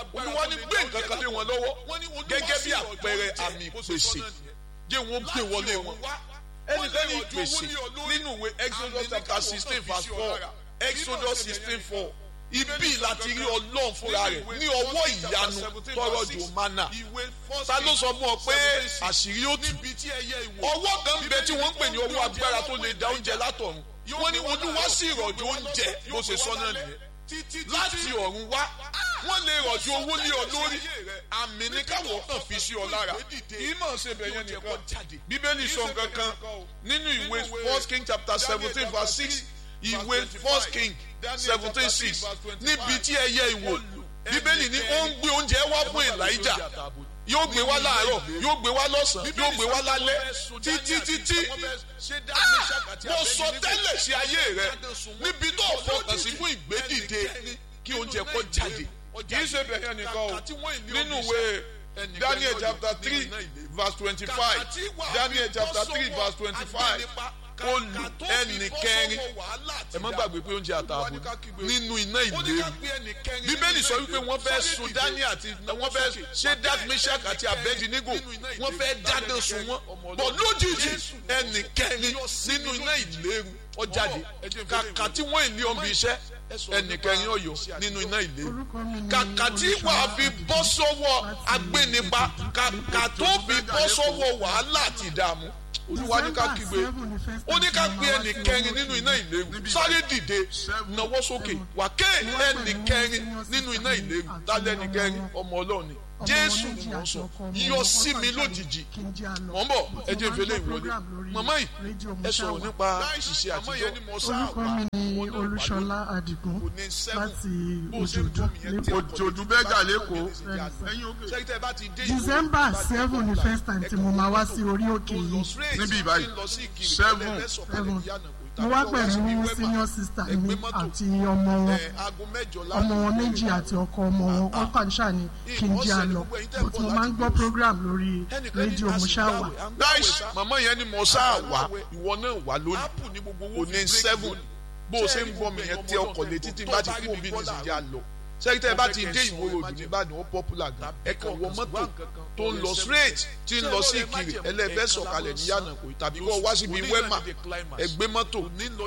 olúwa ní gbé nǹkan kan lé wọn lọ́wọ́ gẹ́gẹ́ bí àpẹẹrẹ àmì ìpèsè jẹ́ wọn gbé wọlé wọn ẹnìkan ní ìpèsè nínú ìwé exodus chapter sixteen verse four exodus sixteen four ibi láti rí ọlọ́run fúnra rẹ̀ ní ọwọ́ ìyanu tọrọ jù mánà ta ló sọ fún ọ pé àṣírí ó tù ọwọ́ kan bẹ tí wọ́n ń pè ní ọwọ́ agbára tó lè da oúnjẹ látọ̀run wọ́n ní olúwa sì rọ̀jò oúnjẹ bó ṣe sọ náà nìyẹn láti ọ̀run wá wọ́n lè rọ̀jò owó ní ọ lórí àmì ní káwọ́ kan fi sí ọ lára kì í mọ̀ ṣe bẹ̀yẹn nìkan bíbélì sọ nǹkan kan nínú ìwé first king chapter seventeen verse six ìwé first king seventeen six níbi tí ẹyẹ ìwò bíbélì ní ó ń gbé oúnjẹ wá fún elijah yóò gbé wá láàárọ̀ yóò gbé wá lọ́sàn-án yóò gbé wá lálẹ́ títí títí mo sọ tẹ́lẹ̀ sí ayé rẹ níbi tó fọkàn sí fún ìgbédìde kí oúnjẹ kó jáde kì í ṣe bẹ̀rẹ̀ nìkan o nínú ìwé daniel chapter three verse twenty-five daniel chapter three verse twenty-five olù ẹnì kẹrin ẹ má gbàgbé pé oúnjẹ àtààbò nínú iná ìléru bíbélì sọ wípé wọ́n fẹ́ sun dání àti wọ́n fẹ́ ṣe dark meshach àti abednego wọ́n fẹ́ dáná sun wọ́n bọ̀ lójijì ẹnì kẹrin nínú iná ìléru ó jáde kàkà tí wọ́n ìlé ọmọ iṣẹ́ ẹnì kẹrin ọ̀yọ́ nínú iná ìléru kàkà tí wàá fi bọ́ sọ́wọ́ agbénipa kàkà tó fi bọ́ sọ́wọ́ wàhálà àti ìdààmú olúwa ní ká kígbe ó ní ká pe ẹnì kẹrin nínú iná ìléru sáré dìde nawọ́ sókè wà ké ẹnì kẹrin nínú iná ìléru lálẹ́ ẹnì kẹrin ọmọ ọlọ́run ni jésù ni mò ń sọ yọ sí mi lójijì mò ń bọ̀ ẹ jẹ́ ìfẹ́lẹ́ ìwọlé màmá yìí ẹ sọ̀rọ̀ nípa ìṣe àtijọ́ orúkọ mi ni olúṣọlá adigun láti òjòdú òjòdú bẹ́gà lẹ́kọ̀ọ́ december seven ni first time tí mo máa wá sí orí òkè yìí níbí ìbáyìí seven seven mo wá pẹ̀lú senior sister mi àti ọmọ wọn ọmọ wọn méjì àti ọkọ ọmọ wọn wọn kàn ṣáà ní kí n jẹ́ àlọ́ but mo máa ń gbọ́ program lórí rédíò mo ṣáà wà. dáìsì màmá yẹn ni mo ṣáà wá ìwọ náà wà lónìí òní seven bó o ṣe ń gbọ́ mi yẹn tẹ ọkọ̀ létí tí bá ti kú òbí ní ìsìnjẹ́ àlọ́ sẹ́kítẹ́ bá ti dé ìwó ròdù nìbàdàn ó popular gan ẹ kàn wọ mọ́tò tó ń lọ straight tí ń lọ sí ìkirè ẹlẹ́fẹ́ sọ̀kalẹ̀ ní yànnàkó tàbí kó wá síbi wẹ́mà ẹ gbé mọ́tò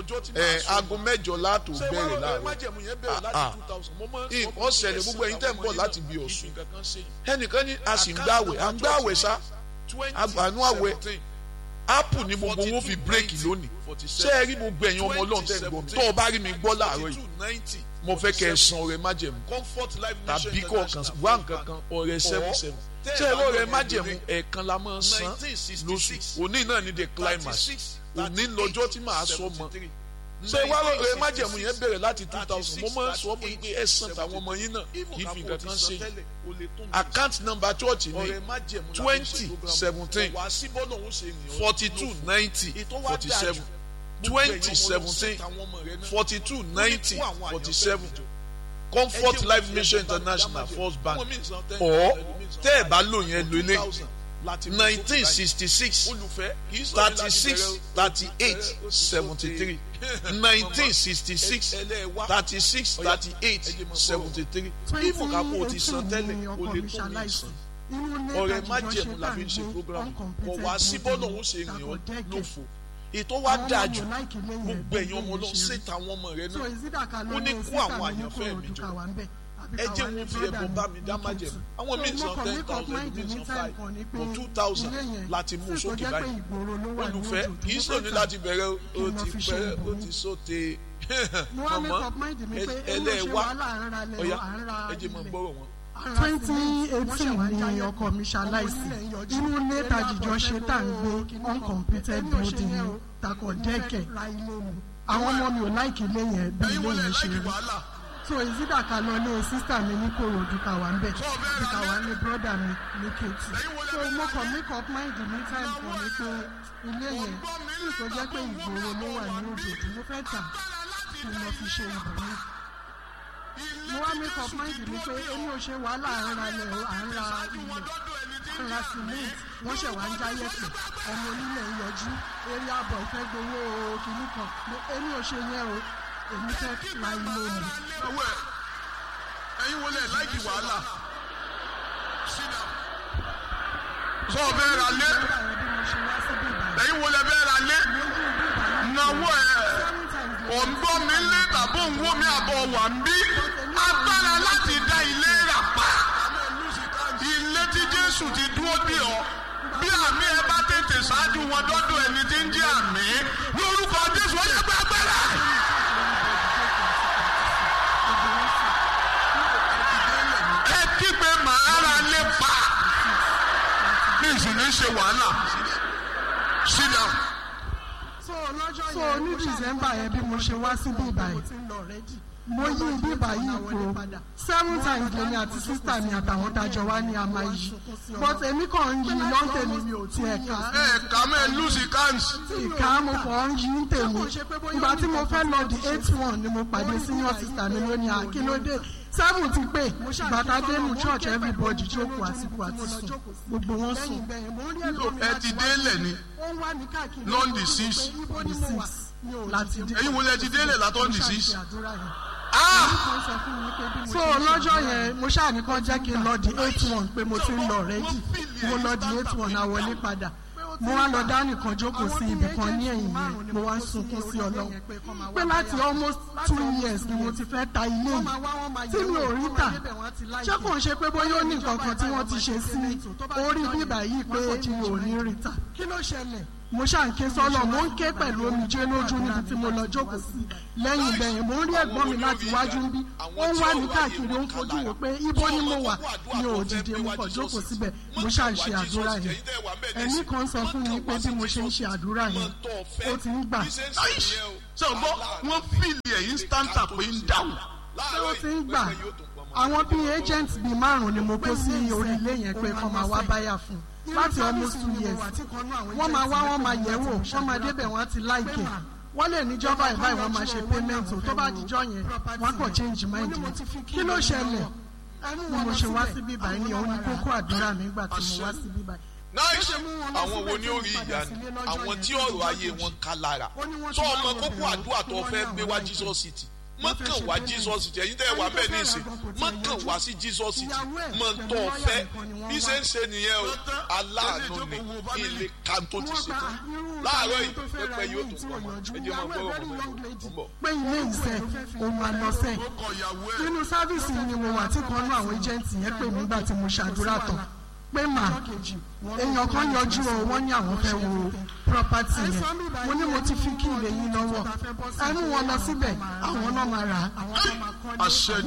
ẹ aago mẹ́jọ láàtò bẹ̀rẹ̀ láàárọ̀ nǹkan ṣẹlẹ̀ gbogbo ẹ̀yin tẹ̀ ń bọ̀ láti bí ọ̀sùn ẹnìkan ní a sì ń gbàwẹ̀ à ń gbàwẹ̀ sá àánú àwẹ̀ apple ni gbogbo wọn fi bírèkì lónìí ṣé ẹ rí gbogbo ẹ̀yin ọmọ ọlọ́run tẹ̀ ń gbọ́ mi tó o bá rí mi gbọ́ láàárọ̀ yìí mo fẹ́ kẹ́ ẹ san ọrẹ májẹ̀mú tàbí kọ̀ọ̀kan wá nǹkan kan ọrẹ seven seven ṣé ẹ lọ́rẹ májẹ̀mú ẹ̀ẹ̀kan la máa ń san lóṣù òní náà ní the climax òní lọ́jọ́ tí màá sọ mọ́ ṣé wá lọ́rẹ májẹ̀mú yẹn bẹ̀rẹ̀ láti two thousand mo máa ń sọ fún yín pé ẹ san tàwọn ọmọ yín náà kì í fi nǹkan kan ṣe account number church ní twenty seventeen forty two ninety forty seven twenty seventeen forty two ninety forty seven comfort life mission international first bank or tẹ́ ẹ̀ bá lò yẹn lò ilé nineteen sixty six thirty six thirty eight seventy three nineteen sixty six thirty six thirty eight seventy three ibo ká kó o ti san tẹ́lẹ̀ o lè tó mi san ọ̀rẹ́ májẹ̀mú la fi ń ṣe program kò wá sí bọ́ọ̀lù òun ṣe rìn ọ́ lófo ètò wa dáa jù gbogbo ẹ̀yin ọmọ lọ ṣètò àwọn ọmọ rẹ náà ó ní kó àwọn àyànfẹ́ mi jọ ẹ jẹ́ wọn fi ẹ̀bùn bá mi dá májẹ̀mú àwọn míì san ten thousand míì san five or two thousand láti mú sókè báyìí olùfẹ́ kì í sọ̀ni láti bẹ̀rẹ̀ o ti bẹ̀rẹ̀ o ti sóte mọ̀mọ́ ẹlẹ́wà ọ̀yá ẹ jẹ́ mọ̀ gbọ́rọ̀ wọn twenty eighteen ni ọkọ mi ṣaláìsí inú ilé tàjíjọ ṣe tá à ń gbé uncompleted building ni takọ dẹ́kẹ̀ àwọn ọmọ mi ò láìkí ilé yẹn bí ilé yẹn ṣe rí so ìsídà ká lọ ilé sísà mi ní korodu ká wà ń bẹ̀ bí ká wà ní broda mi ní kejì so mo kàn make up mind ní time kan ní pé ilé yẹn tí kò jẹ́ pé ìgboro ló wà ní òjòjú mo fẹ́ tà kí n lọ fi ṣe ìbòmí mo wá make up mind mi pé èmi ò ṣe wàhálà à ń ra ilẹ̀ à ń ra ilẹ̀ à ń ra cement wọ́n ṣẹ̀ wá ń já yẹ̀pẹ̀ ọmọ onílẹ̀ ń yọjú eré àbọ̀ ìfẹ́ gbowó kìíní kan èmi ò ṣe yẹn o èmi fẹ́ la ilé mi. ẹ̀yin wọlé láìkì wàhálà sọ fẹ́ ra lé ẹ̀yin wo lẹ fẹ́ ra lé náwó ẹ̀ òǹgbọ́ mi lé tàbí òǹwó mi àbọ̀ wà ń bí agbára láti dá ilé rà pa ilé tí Jésù ti dúró dè ọ́ bí àmì ẹ bá tètè ṣáájú wọn dọ́dọ̀ ẹni tí ń jẹ́ àmì lórúkọ Jésù ó yẹ pé agbára. ẹ kígbe màá ra lé pa ní ìsìn ṣe wàhálà sit down. so ní december yẹn bí mo ṣe wá síbí ìbàyẹn mo yí ibi ìbàyí ipò seven times lèmi àti sísítà mi àtàwọn dájọ wá ní àmà yìí but èmi kàn ń yí lọ́ńtẹ̀ mi mi ò tiẹ̀ ká ẹ kà mẹ́ lùsì káǹsì. ìka mo kàn ń yí ń tèmi ìgbà tí mo fẹ́ lọ di eight one ni mo pàdé senior sister mi lónìí àkínlódé seven ti pé bàtà dénú church everybody jókòó àsìkò àti sùn gbogbo wọn sùn ẹ ti délẹ̀ ni lọ́ndì six the six láti dé. ẹ̀yin wo lẹ ti délẹ̀ látọ́ndì six. so lọ́jọ́ yẹn mo ṣáàní kan jẹ́ kí n lọ di eight one pé mo ti ń lọ rẹ́dì mo lọ di eight one àwọlé padà mo wá lọ dá nìkan jókòó sí ibì kan ní ẹ̀yìn yẹn mo wá ń sunkún sí ọlọ́run pé láti almost two years ni mo ti fẹ́ ta ilé yìí tí mi ò rí tà ṣé kò ń ṣe pé bóyá ó ní nǹkan kan tí wọ́n ti ṣe sí orí bíbà yìí pé mi ò ní rí tà kí ló ṣẹlẹ̀ mo ṣàǹké sọ́nà mo ń ké pẹ̀lú omijé lójú níbi tí mo lọ jókòó sí lẹ́yìn ìgbẹ̀yìn mo ń rí ẹ̀gbọ́n mi láti wájú ń bí ó ń wá mi káàkiri ó ń fojú wò pé ibo ni mo wà mi ò dìde mo kàn jókòó síbẹ̀ mo ṣà ń ṣe àdúrà yẹn ẹ̀mí kan sọ fún mi pé bí mo ṣe ń ṣe àdúrà yẹn ó ti ń gbà. ṣé o gbọ́ wọ́n fìlì ẹ̀ instanta pé ń dáhùn. ṣé ó ti ń gbà àwọn bíi agent bíi márùn-ún ni mo kó sí orí ilé yẹn pé kọ́ máa wá báyà fún un láti almost two years wọ́n máa wá wọ́n máa yẹ̀ wò wọ́n máa débẹ̀ wọ́n á ti láìkè wọ́n lè níjọba ìbáyìí wọ́n máa ṣe payment tó bá dijọ́ yẹn wọ́n kàn change mind yẹn kí ló ṣẹlẹ̀ bí mo ṣe wá síbí báyìí ni òun ni kókó àdúrà mi nígbà tí mo wá síbí báyìí. nice àwọn wo ni ó rí ìyanu àwọn tí ọ̀rọ̀ ayé wọn ká lára tó ọmọ kókó àdúrà tó fẹ́ gbé wá Jesus city mọ̀kàn wá Jesus city ẹ̀yin tẹ́ ẹ wà bẹ́ẹ̀ ní ìsìn mọ̀kàn wá sí Jesus city mọ̀ ń tọ́ fẹ́ bí ṣe ń ṣe nìyẹn o aláàánú ni ilé kan tó ti ṣe tán láàárọ̀ yìí pẹpẹ yóò tó pọ̀ mọ́ ẹ jẹ́ máa gbọ́rọ̀ mọ́ mọ́. pé ilé iṣẹ́ òun àlọ́sẹ̀ nínú sáfíìsì ni mo wà tí kan náà àwọn ẹjẹǹtì yẹn pè mí gbà tí mo ṣàdúrà tán pé mà èèyàn kan yọjú o wọ́n ní àwọn fẹ́ wo property yẹn mo ní mo ti fi kí ilé yín lọ́wọ́ ẹnu wọn lọ síbẹ̀ àwọn náà máa rà á. àṣẹ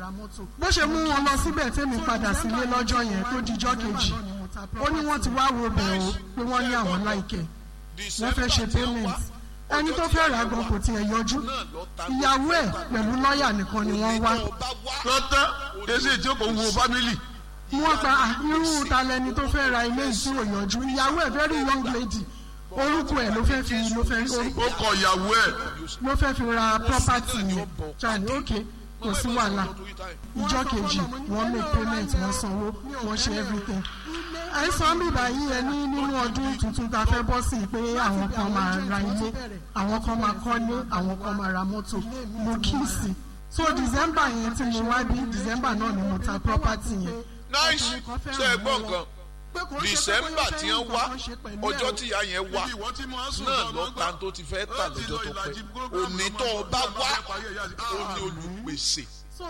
bó ṣe mú wọn lọ síbẹ̀ tẹ́mi padà sílé lọ́jọ́ yẹn tó dijọ́ kejì ó ní wọ́n ti wá wo bẹ̀ o pé wọ́n ní àwọn láìkẹ́ wọ́n fẹ́ ṣe payment ẹni tó fẹ́ rà gan kò tiẹ̀ yọjú ìyàwó ẹ̀ pẹ̀lú lọ́ọ̀yà nìkan ni wọ́n wá. lọ́tọ́ èsì ìjókòó wo fámìlì wọ́n gba irú ta lẹni tó fẹ́ ra ilé ìṣirò yànjú ìyàwó ẹ̀ very young lady orúkọ ẹ̀ ló fẹ́ fi ló fẹ́ ó kọ ìyàwó ẹ̀ ló fẹ́ fi ra property yẹn chani ok kò sí wàhálà ìjọ kejì wọ́n make payment wọ́n sanwó wọ́n ṣe everything àìsàn bíbá yìí ẹ ní nínú ọdún tuntun tá a fẹ́ bọ́ sí pé àwọn kan máa ra ilé àwọn kan máa kọ́lé àwọn kan máa ra mọ́tò mo kí sí so december yẹn tí mo wá bí december náà ni mo ta property yẹn nice ṣe é gbọ́ nǹkan december tí wọ́n wá ọjọ́ tí ìyá yẹn wá náà lọ ta tó ti fẹ́ tà lọ́jọ́ tó pẹ́ òní tó o bá wá ó ní olùpèsè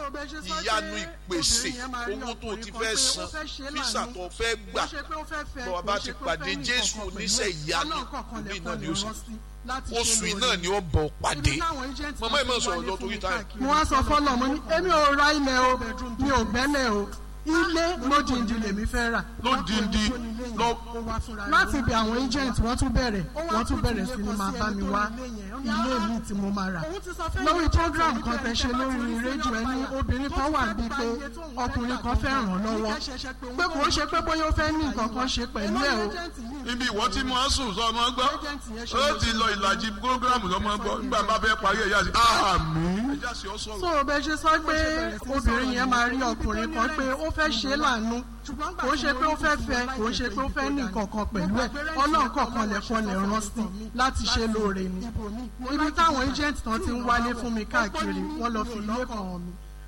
ìyanu ìpèsè owó tó o ti fẹ́ san físà tó o fẹ́ gbà tó o bá ti pàdé jésù oníṣẹ́ ìyanu òbí náà ni ó sì oṣù yìí náà ni ó bọ̀ pàdé màmá ẹ̀ máa sọ̀rọ̀ lọ torí táyà. mo wá sọ fọlọ mo ní èmi ò ra ilẹ̀ o mi ò gbẹ́lẹ̀ o ilé lódìndín lèmi fẹ́ rà. lódìndín lọ. láti ibi àwọn agent wọ́n tún bẹ̀rẹ̀ wọ́n tún bẹ̀rẹ̀ sí ni máa bá mi wá ilé mi tí mo máa rà. lórí program kan tẹ ṣe lórí rédíò ẹni obìnrin kan wà bíi pé ọkùnrin kan fẹ́ ràn lọ́wọ́ pé kò ń ṣe pé bóyá ó fẹ́ ní nǹkan kan ṣe pẹ̀lú ẹ̀ o. ibi ìwọ tí mo sùn sọ ọmọ gbọ́ ó ti lọ ìlàjì program lọ́mọ gbọ́ nígbà bá fẹ́ parí ẹ̀yà sí àmì. so bẹ́ẹ̀ ṣe sọ pé obìnrin yẹn máa rí ọkùnrin kan pé ó fẹ́ ṣe é lànà kò ṣe pé ó fẹ́ fẹ́ kò ṣe pé ó fẹ́ ní kankan pẹ̀lú ẹ̀ ọlọ́run kọ̀ọ̀kan lẹ̀kọ́ lẹ̀ rán sí láti ṣe lóore ni ibi táwọn agent tán ti ń wálé fún mi káàkiri wọ́n lọ fi ilé kan hàn mí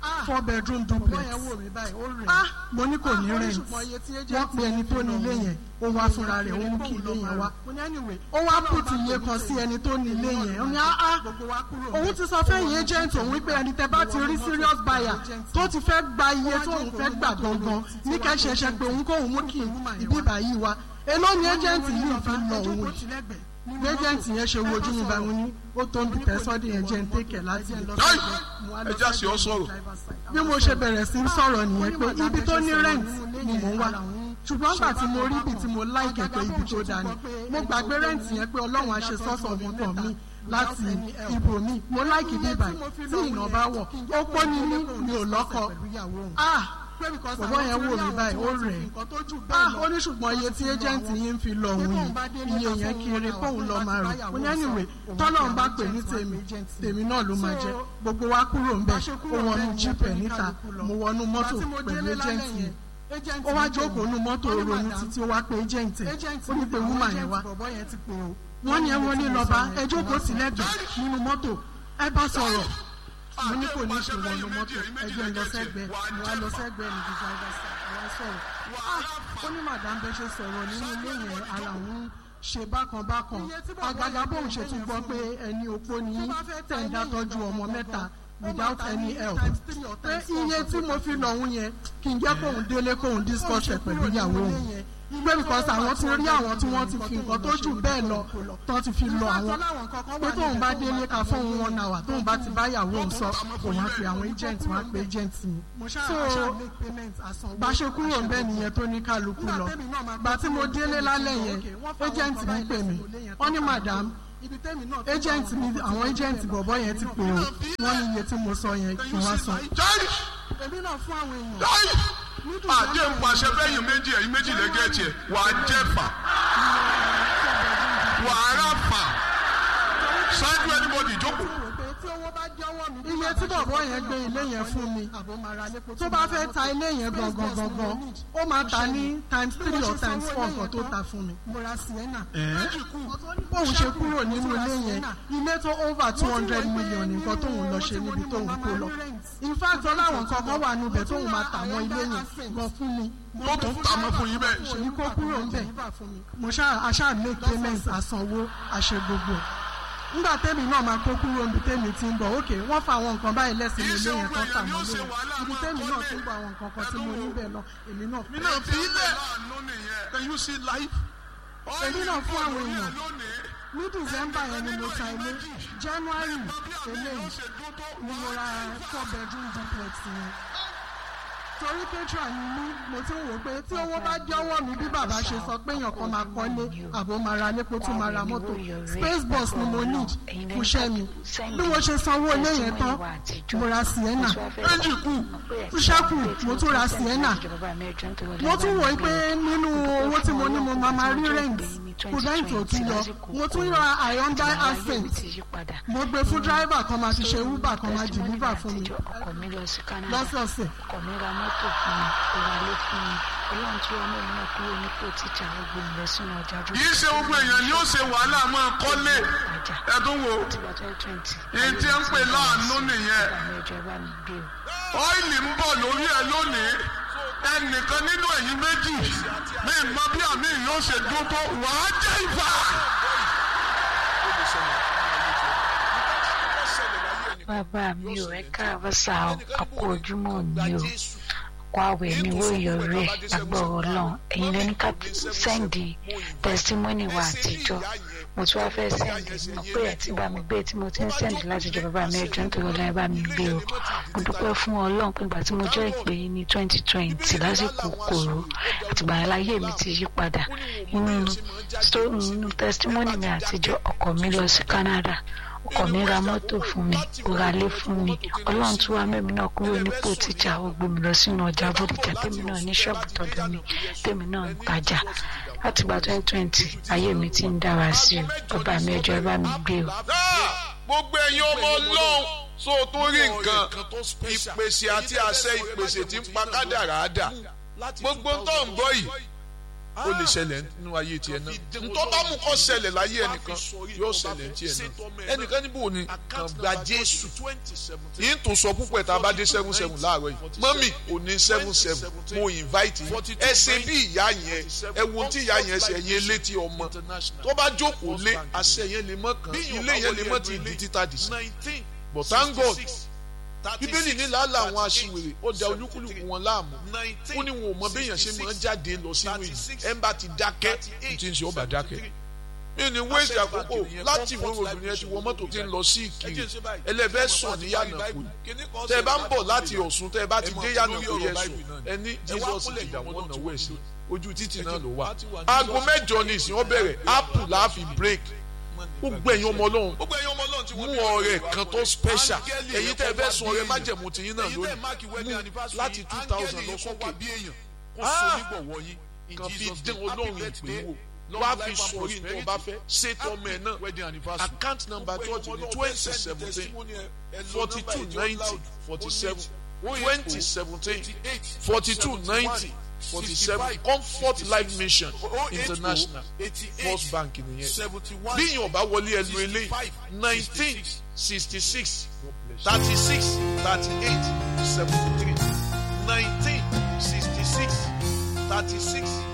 four bedroom duplex ah mo ní kò ní rent wọ́n pe ẹni tó ní ilé yẹn ó wá fúnra rẹ̀ ó mú kí ilé yẹn wá ó wá pùtù iye kan sí ẹni tó ní ilé yẹn ó ní ah ah òun ti sọ fẹ́yìn agent òun pé ẹni tẹ bá ti rí serious buyer tó ti fẹ́ gba iye tó òun fẹ́ gbà gangan ní kẹ́sẹ̀ṣẹ̀ pé òun kóun mú kí ibi ìbàyí wa èló ni agent yìí fi lọ òun bí agent yẹn ṣe wojú mi bá wọn ní ó tó ń bi tẹ́sọ́dì yẹn jẹ́ ń tẹ́kẹ̀ láti lè Ai! ẹ já sí ọ sọ̀rọ̀. bí mo ṣe bẹ̀rẹ̀ sí í sọ̀rọ̀ nìyẹn pé ibi tó ní rent ni mò ń wá ṣùgbọ́n gbà tí mo rí ibi tí mo láìkẹ̀ pé ibi tó dáa ni mo gbàgbé rent yẹn pé ọlọ́run á ṣe sọ́sọ̀ ọmọdé mi láti ibò mi mo láìkì bí ibà tí ìnà bá wọ̀ ó pọ́ ní ní mi ò lọ́kọ ah bọ̀bọ̀ yẹn wò mí báyìí ó rẹ̀ ah ó ní ṣùgbọ́n iye tí agent yín ń fi lọ òun yìí iye yẹn kiri kóun lọ máa rẹ̀ ó ní anyway tọ́lọ̀ ń bá pè ní tèmi tèmi náà ló máa jẹ́ gbogbo wa kúrò ń bẹ̀ ó wọnú jíìpẹ̀ níta mo wọnú mọ́tò pẹ̀lú agent yẹn ó wá jókòó nu mọ́tò ronú títí ó wá pé agent ẹ̀ ó ní pé woman yẹn wá wọ́n ní ẹ wọ́n ní lọ́ba ẹ jókòó sílẹ̀gbẹ̀ẹ́ nínú mọ́tò ẹ bá sọ̀rọ̀ mo ní kò ní ṣe wọnú mọ́tò ẹgbẹ́ lọ sẹ́gbẹ́ mo wá lọ sẹ́gbẹ́ ní the driver side àwọn sọ̀rọ̀ ah ó ní madam bẹ ṣe sọ̀rọ̀ nínú ilé yẹn ara òun ṣe bákan bákan àgàgà bóun ṣe tún gbọ́ pé ẹni opó ní tẹ̀ǹdà tọ́jú ọmọ mẹ́ta without any help pé iye tí mo fi lọ òun yẹn kì í jẹ́ kóun délé kóun discuss ẹ̀ pẹ̀lú ìyàwó òun pé because àwọn ti rí àwọn tí wọ́n ti fi nǹkan tó jù bẹ́ẹ̀ lọ tó ti fi lọ àwọn pé tóun bá délé ká fún òun one hour tóun bá ti bá ìyàwó òun sọ òun á pe àwọn agent wọn á pe agent mi so bá ṣe kúrò ń bẹ́ẹ̀ nìyẹn tó ní kálukú lọ gbà tí mo délé lálẹ́ yẹn agent mi pè mí wọ́n ní madam agent mi àwọn agent bọ̀bọ̀ yẹn ti pè ó wọ́n ní iye tí mo sọ yẹn kí wọ́n san. èmi náà fún àwọn èèyàn àjẹ́ ń pàṣẹ fẹ́yìn méjì ẹ̀yìn méjì lẹ́gẹ̀ẹ́tì ẹ̀ wà á jẹ́ fà wà á rà fà ṣáájú anybody jókòó. iye tí bọ̀bọ̀ yẹn gbé ilé yẹn fún mi tó bá fẹ́ ta ilé yẹn gangan gangan ó máa ta ní times three or times four nǹkan tó ta fún mi. bóun ṣe kúrò nínú ilé yẹn ilé tó over two hundred million nǹkan tóun lọ ṣe níbi tóun kó lọ in fact ọláwọn kankan wà níbẹ̀ tóun máa tà mọ́ ilé yẹn gan fún mi. tó tún tà mọ́ fún yín bẹ́ẹ̀. ṣèyí kó kúrò ń bẹ̀ mo ṣáà aṣáà make payment àsanwó àṣẹ gbogbo nígbà tẹ́mi náà máa kó kúrò níbi tẹ́mi ti ń bọ̀ ókè wọ́n fa àwọn nǹkan báyìí lẹ́sìn ilé yẹn tó tà mọ́ lóyún ibi tẹ́mi náà ti ń bọ̀ àwọn nǹkan kan tí mo níbẹ̀ náà èmi náà mi náà fi ilẹ̀ can you see life. èmi náà fún àwọn èèyàn ní december yẹn ni mo ta ilé january eléyìí ni mo ra four bedroom duplex yẹn torí petra ni mí mo ti ń wò pé tí owó bá jọ́wọ́ mi bí bàbá ṣe sọ pé èèyàn kan máa kọ́lé àbò máa ra lépo tún máa ra mọ́tò space bus ni mo need fún iṣẹ́ mi bí mo ṣe sanwó ilé yẹn tán mo ra sienna méjì kù ṣẹ́kù mo tún ra sienna mo tún wò pé nínú owó tí mo ní mo máa máa rí rent kò rent ò tún yọ mo tún ra Hyundai accent mo gbé fún driver kan máa fi ṣe uber kan máa deliver fún mi lọ́sọ̀ọ̀sẹ̀ mọ́tò fún mi ìrọ̀lẹ́ fún mi ọlọ́run tí ọmọ mi náà kúrò nípò tíjà gbogbo ìlọ sínú ọjà jù. kì í ṣe gbogbo èèyàn ni ó ṣe wàhálà máa kọ́lé ẹ̀dùn wo èyí tí ń pè láàánú nìyẹn ọ́ìlì ń bọ̀ lórí ẹ lónìí ẹnìkan nínú ẹ̀yìn méjì ní ìmọ̀ bí àmì yóò ṣe dún tó wàá jẹ́ ìfà. bàbá mi ò ẹ káàbọ̀ sá àpò ojúmọ́ mi o kó àwẹ̀ mi wó ìyọrí ẹ̀ lágbọ̀rọ̀ ọlọ́run ẹ̀yin lẹ́ni ká sẹ́ǹdì tẹsítímọ́nì wa àtijọ́ mo tún wá fẹ́ sẹ́ǹdì mọ̀ pé ẹ̀ ti bá mi gbé tí mo ti ń sẹ́ǹdì láti jọ bàbá mi ẹjọ́ nítorí ọlọ́run ẹ bá mi gbé o mo dúpẹ́ fún ọlọ́run pé ìgbà tí mo jẹ́ ìpè yín ní twenty twenty lásìkò kòró àtìgbà yẹn láyé mi ti yí padà nínú tẹsítímọ́nì mi àtijọ́ ọkọ̀ mi lọ sí Canada ọkọ mi ra mọ́tò fún mi ó ra ilé fún mi ọlọ́run tún wá mẹ́mi náà kúrò nípò tíjà ó gbé mi lọ sínú ọjà bódìjà tèmi náà ní ṣọ́ọ̀bù tọ̀dọ̀ mi tèmi náà ń tajà láti gba twenty twenty ayé mi ti ń dára sí o bàbá mi ẹjọ́ ẹ bá mi gbé o. gbogbo ẹ̀yin ọmọ ọlọ́run so tó rí nǹkan ìpèsè àti àṣẹ ìpèsè tí ń pa kádàrá dà gbogbo tó ń bọ̀ yìí ó lè ṣẹlẹ̀ nínú ayé tiẹ̀ náà ntọ́ bá mú kọ́ ṣẹlẹ̀ láyé ẹnìkan yóò ṣẹlẹ̀ tiẹ̀ náà ẹnìkan níbo ni kàn gba jésù yìí tó sọ púpọ̀ tá a bá dé seven seven láàárọ̀ yìí mọ́mì ò ní seven seven mo invite yìí ẹ ṣe bí ìyá yẹn ẹ wo tí ìyá yẹn ṣe yẹn létí ọmọ tó bá jókòó lé àṣẹ yẹn lè mọ́ kàn ilé yẹn lè mọ́ ti di títà dì sí but thank God bíbélì ní làálà àwọn aṣiwèrè ó da olúkúlùkù wọn láàmú ó ní wọn ò mọ béèyàn ṣe máa ń jáde lọ sínú ìlú ẹ ń bá ti dákẹ́ ní ti ń ṣe ọba dákẹ́ mi ní wéèsì àkókò láti ìwé òdùn yẹn ti wọ mọ́tò tí ń lọ sí ìkiri ẹlẹ́fẹ́ sàn ní yànnàkó tẹ́ ẹ bá ń bọ̀ láti ọ̀ṣun tẹ́ ẹ bá ti dé yànnàkó yẹn sùn ẹ ní jesus ti dà wọ́n náà wẹ̀ sí ojú títì náà ló wà aago mẹ́jọ ní ìsìn wọn bẹ̀rẹ̀ apple láàfin break gbogbo ẹ̀yin ọmọ ọlọ́run mú ọrẹ kan tó special ẹ̀yin tẹ́ ẹ fẹ́ sun ọrẹ májẹ̀mú tiyín náà lónìí mú láti two thousand lọ sókè kan fi dín ọlọ́run ìpè wò wá fi sọrí ní ọba fẹ́ ṣètò ọmọ ẹ̀ náà account number church ní twenty seventeen forty two ninety forty seven twenty seventeen forty two ninety forty seven comfort life mission international first bank nìyẹn bí yín ọba wọlé ẹnu eléyìí nineteen sixty six thirty six thirty eight seventy three nineteen sixty six thirty six.